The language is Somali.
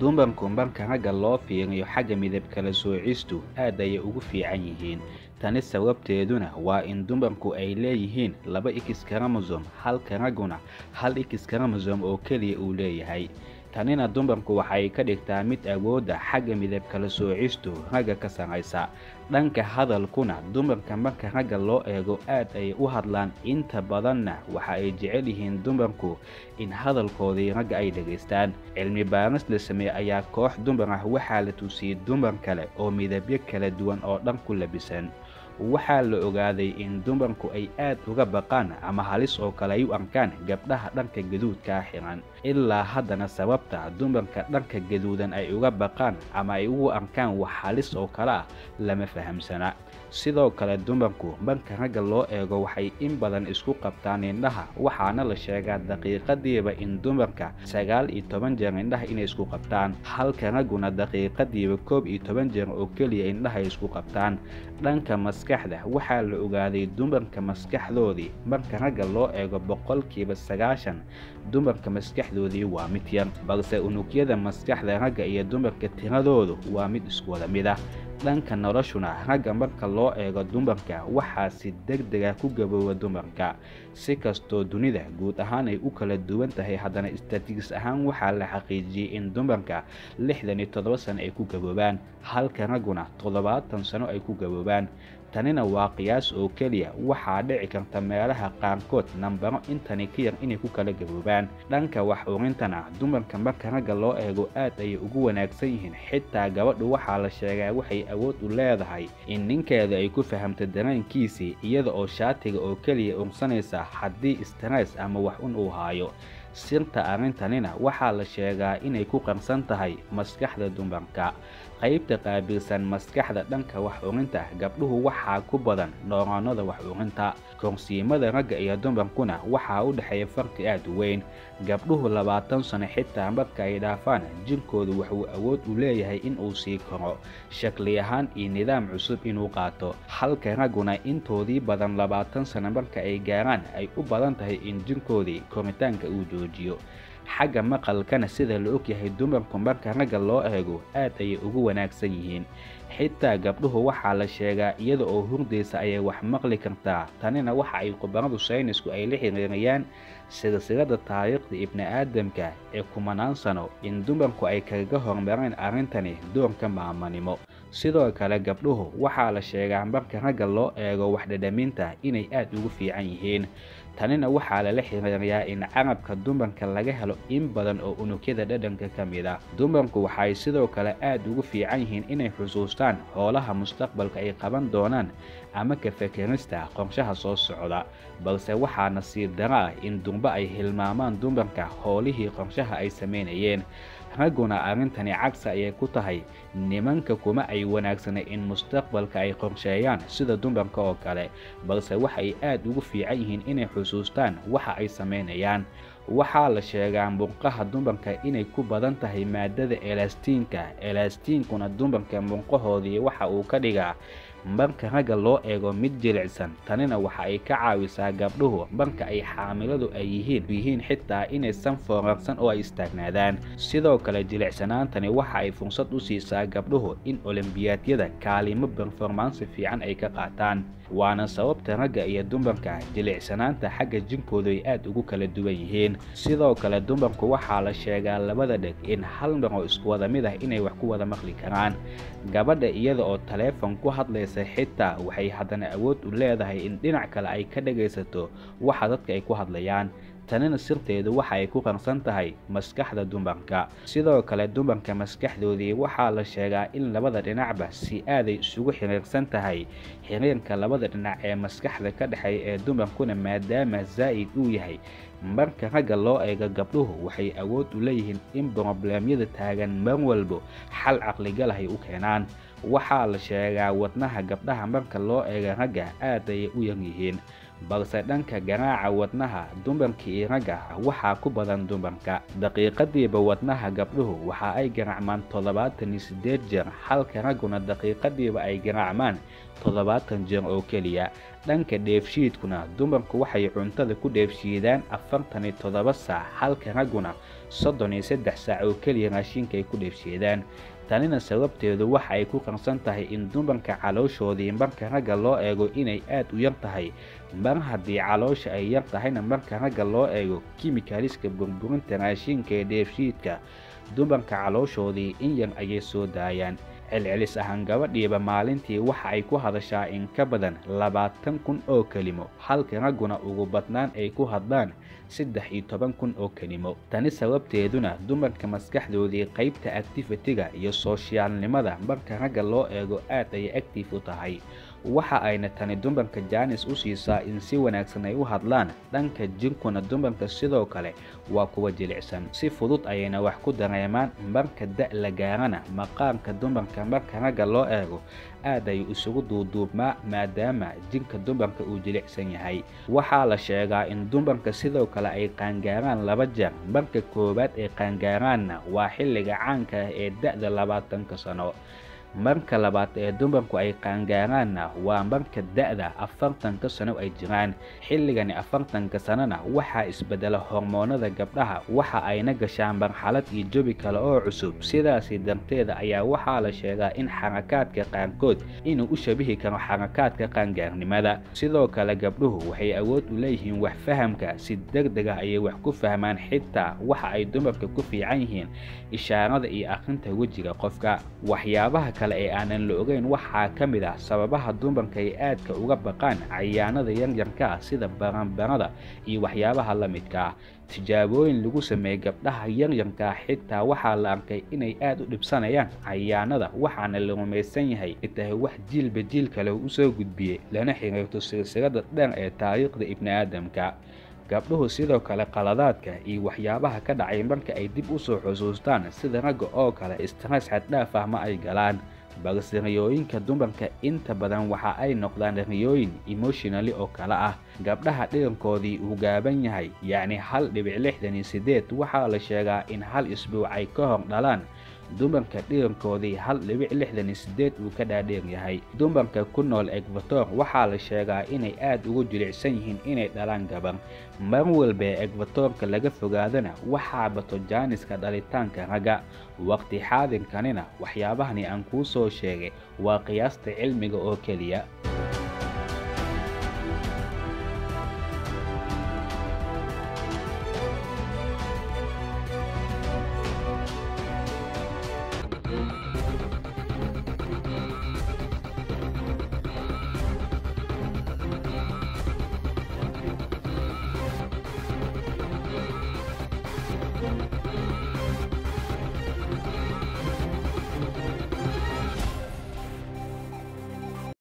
dumarku marka ragga loo fiiriyo xagga midab kala soocistu aad ayay ugu fiican yihiin tani sababteeduna waa in dumarku ay leeyihiin laba x karamosom halka ragguna hal x karamosom oo keliya uu leeyahay tanina dumarku waxay ka dhigtaa mid awoodda xagga midab kala soocistu ragga ka sarraysa dhanka hadalkuna dumarka marka ragga loo eego aad ayay u hadlaan inta badanna waxa ay jecel yihiin dumarku in hadalkoodii ragga ay dhegaystaan cilmi baaris la sameeye ayaa koox dumar ah waxaa la tusiyey dumar kale oo midabyo kala duwan oo dhan ku labisan waxaa la ogaaday in dumarku ay aad uga baqaan ama halis oo kale ay u arkaan gabdhaha dhanka gaduudkaa xiran ilaa haddana sababta dumarka dhanka gaduudan ay uga baqaan ama ay ugu arkaan wax halis oo kale ah lama fahamsana sidoo kale dumarku marka ragga loo eego waxay in badan isku qabtaan indhaha waxaana la sheegaa daqiiqadiiba in dumarka sagaal iyo toban jeer indhaha inay isku qabtaan halka ragguna daqiiqadiiba koob iyo toban jeer oo keliya indhaha ay isku qabtaan dhanka maskaxda waxaa la ogaaday dumarka maskaxdoodii marka ragga loo eego boqolkiiba sagaashan dumarka maskaxdoodii waa mid yar balse unugyada maskaxda ragga iyo dumarka tiradoodu waa mid isku wada mid ah dhanka noloshuna ragga marka loo eego dumarka waxaa si deg dega ku gabooba dumarka si kastoo dunida guud ahaan ay u kala duwan tahay haddana istatiigis ahaan waxaa la xaqiijiyey in dumarka lixdan iyo toddoba sano ay ku gaboobaan halka ragguna toddobaatan sano ay ku gaboobaan tanina waa qiyaas oo keliya waxaa dhici karta meelaha qaarkood nambaro intani ka yar inay ku kala gaboobaan dhanka wax urintana dumarka marka ragga loo eego aad ayay ugu wanaagsan yihiin xitaa gabadhu waxaa la sheegaa waxay awood u leedahay in ninkeeda ay ku fahamto dareenkiisii iyada oo shaatiga oo keliya ursanaysa haddii stress ama wax un uu haayo sirta arrintanina waxaa la sheegaa inay ku qarsan tahay maskaxda dumarka qaybta qaabilsan maskaxda dhanka wax urinta gabdhuhu waxaa ku badan nooraanada wax urinta korsiimada ragga iyo dumarkuna waxaa u dhexeeya farqi aad u weyn gabdhuhu labaatan sano xitaa marka ay dhaafaan jirkoodu wuxuu awood u leeyahay in uu sii koro shakli ahaan iyo nidaam cusub inuu qaato halka ragguna intoodii badan labaatan sano marka ay gaaraan ay u badan tahay in jirkoodii koritaanka uu joojiyo xagga maqalkana sida la ogyahay dumarku marka ragga loo eego aad ayay ugu wanaagsan yihiin xitaa gabdhuhu waxaa la sheegaa iyada oo hurdaysa ayay wax maqli kartaa tanina waxa ay khubaradu saynisku ay la xiriirayaan silsilada taariikhda ibni aadamka ee kumanaan sano in dumarku ay kaga hormareen arrintani doorka maamanimo sidoo kale gabdhuhu waxaa la sheegaa marka ragga loo eego waxdhadhaminta inay aad ugu fiican yihiin tanina waxaa lala xiriiriyaa in carabka dumarka laga helo in badan oo unugyada dhadhanka ka mid ah dumarku waxay sidoo kale aad ugu fiican yihiin inay xusuustaan hoolaha mustaqbalka ay qaban doonaan ama ka fekerista qorshaha soo socda balse waxaa nasiib daro ah in durba ay hilmaamaan dumarka howlihii qorshaha ay samaynayeen ragguna arrintani cagsi ayay ku tahay nimanka kuma ay wanaagsana in mustaqbalka ay qorsheeyaan sida dumarka oo kale balse waxay aad ugu fiican yihiin inay xusuustaan waxa ay samaynayaan waxaa la sheegaa murqaha dumarka inay ku badan tahay maadada elastiinka elastiinkuna dumarka murqahoodii waxa uu ka dhigaa marka ragga loo eego mid jilicsan tanina waxa ay ka caawisaa gabdhuhu marka ay xaamiladu ay yihiin yihiin xitaa inaysan foorarsan oo ay istaagnaadaan sidoo kale jilicsanaantani waxa ay fursad u siisaa gabdhuhu in olimbiyaadyada kaalimo berformansi fiican ay ka qaataan waana sababta ragga iyo dumarka jilicsanaanta xagga jinkoodu ay aad ugu kala duwan yihiin sidoo kale dumarku waxaa la sheegaa labada dheg in hal mar oo isku wada mid ah inay wax ku wada maqli karaan gabadha iyada oo taleefon ku hadlaysa xitaa waxay haddana awood u leedahay in dhinac kale ay ka dhagaysato waxa dadka ay ku hadlayaan tanina sirteedu waxa ay ku qarsan tahay maskaxda dumarka sidoo kale dumarka maskaxdoodii waxaa la sheegaa in labada dhinacba si aaday isugu xiriirsan tahay xiriirka labada dhinac ee maskaxda ka dhexeeya ee dumarkuna maadaama zaa'id uu yahay marka ragga loo eego gabdhuhu waxay awood u leeyihiin in brobleemyada taagan mar walbo xal caqligal ay u keenaan waxaa la sheegaa wadnaha gabdhaha marka loo eego ragga aad ayay u yar yihiin balse dhanka garaaca wadnaha dumarka iyo ragga waxaa ku badan dumarka daqiiqadiiba wadnaha gabdhuhu waxa ay garaacmaan toddobaatan iyo siddeed jeer halka ragguna daqiiqadiiba ay garaacmaan toddobaatan jeer oo keliya dhanka dheefshiidkuna dumarku waxay cuntada ku dheefshiidaan afartan iyo toddoba saac halka ragguna soddon iyo saddex saac oo keliya raashinka ay ku dheefshiidaan tanina sababteedu waxa ay ku qarsan tahay in dumarka calooshoodii marka ragga loo eego inay aad u yar tahay mar haddii caloosha ay yar tahayna marka ragga loo eego kimikaliska burburinta raashinka ee dheefshiidka dumarka calooshoodii in yar ayay soo daayaan celcelis ahaan gabadhiiba maalintii waxa ay ku hadashaa in ka badan labaatan kun oo kelimo halka ragguna ugu badnaan ay ku hadlaan saddex iyo toban kun oo kelimo tani sababteeduna dumarka maskaxdoodii qaybta actifitiga iyo sooshiyaalnimada marka ragga loo eego aad ayay actif u tahay waxa ayna tani dumarka jaanis u siisaa in si wanaagsan ay u hadlaan dhanka jirkuna dumarka sidoo kale waa kuwa jilicsan si fudud ayayna wax ku dareemaan marka da' la gaarana maqaarka dumarka marka ragga loo eego aad ayuu isugu duuduubmaa maadaama jirka dumarka uu jilicsan yahay waxaa la sheegaa in dumarka sidoo kale ay qaangaaraan laba jeer marka koowaad ay qaangaaraanna waa xilliga caanka ah ee da'da labaatanka sano marka labaad ee dumarku ay qaangaaraanna waa marka da'da afartanka sano ay jiraan xilligani afartanka sanona waxaa isbedela hormoonada gabdhaha waxa ayna gashaan marxalad iyo jabi kale oo cusub sidaasi darteeda ayaa waxaa la sheegaa in xarakaadka qaarkood inuu u shabihi karo xarakaadka qaangaarnimada sidoo kale gabdhuhu waxay awood u leeyihiin wax fahamka si deg deg ah ayay wax ku fahmaan xitaa waxa ay dumarka ku fiican yihiin ishaarada iyo akhrinta wejiga qofka waxyaabaha kale ee aanan la ogeyn waxaa ka mid ah sababaha dumarka ay aadka uga baqaan cayaanada yaryarka ah sida baranbarada iyo waxyaabaha la midka ah tijaabooyin lagu sameeyey gabdhaha yaryarkaa xitaa waxaa la arkay inay aad u dhibsanayaan cayaanada waxaana la rumaysan yahay tahay wax jiilba jiil kale usoo gudbiyey lana xiriirto silsilada dheer ee taariikhda ibniaadamka gabdhuhu sidoo kale qaladaadka iyo waxyaabaha ka dhacay marka ay dib usoo xusuustaan sida ragga oo kale stress xaddhaaf ah ma ay galaan balse riyooyinka dumarka inta badan waxa ay noqdaan riyooyin emotionali oo kale ah gabdhaha dhirankoodii uu gaaban yahay yacni hal dhibic lixdan iyo siddeed waxaa la sheegaa in hal isbuuc ay ka hor dhalaan dumarka dhirankoodii hal dhibic lixdan iyo siddeed uu ka dhaadheer yahay dumarka ku nool egvator waxaa la sheegaa inay aad ugu jilicsan yihiin inay dhalaan gabar mar walba ee egvatorka laga fogaadana waxaa bato jaaniska dhalitaanka ragga waqti xaadirkanina waxyaabahani aan kuu soo sheegay waa qiyaasta cilmiga oo keliya